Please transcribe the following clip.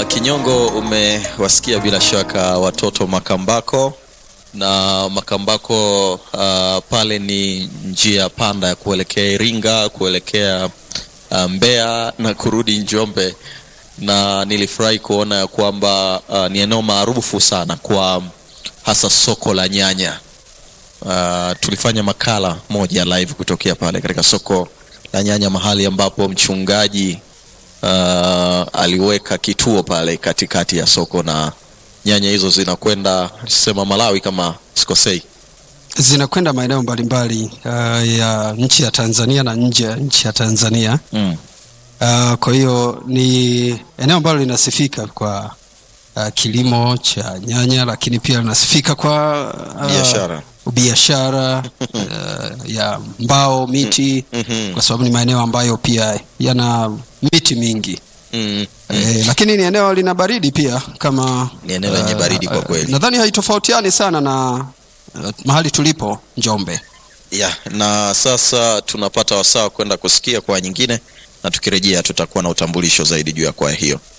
Uh, Kinyongo, umewasikia bila shaka watoto Makambako na Makambako uh, pale ni njia panda ya kuelekea Iringa, kuelekea uh, Mbeya na kurudi Njombe, na nilifurahi kuona ya kwamba uh, ni eneo maarufu sana kwa hasa soko la nyanya. Uh, tulifanya makala moja live kutokea pale katika soko la nyanya, mahali ambapo mchungaji uh, aliweka kituo pale katikati ya soko na nyanya hizo zinakwenda sema Malawi kama sikosei. zinakwenda maeneo mbalimbali uh, ya nchi ya Tanzania na nje ya nchi ya Tanzania. Mm. Uh, kwa hiyo ni eneo ambalo linasifika kwa uh, kilimo cha nyanya, lakini pia linasifika kwa uh, Biashara. biashara uh, ya mbao, miti Mhm. kwa sababu ni maeneo ambayo pia yana miti mingi Mm. eh, lakini ni eneo lina baridi pia kama Ni eneo lenye uh, baridi kwa uh, kweli. nadhani haitofautiani sana na uh, mahali tulipo Njombe. Yeah, na sasa tunapata wasaa kwenda kusikia kwa nyingine na tukirejea tutakuwa na utambulisho zaidi juu ya kwaya hiyo.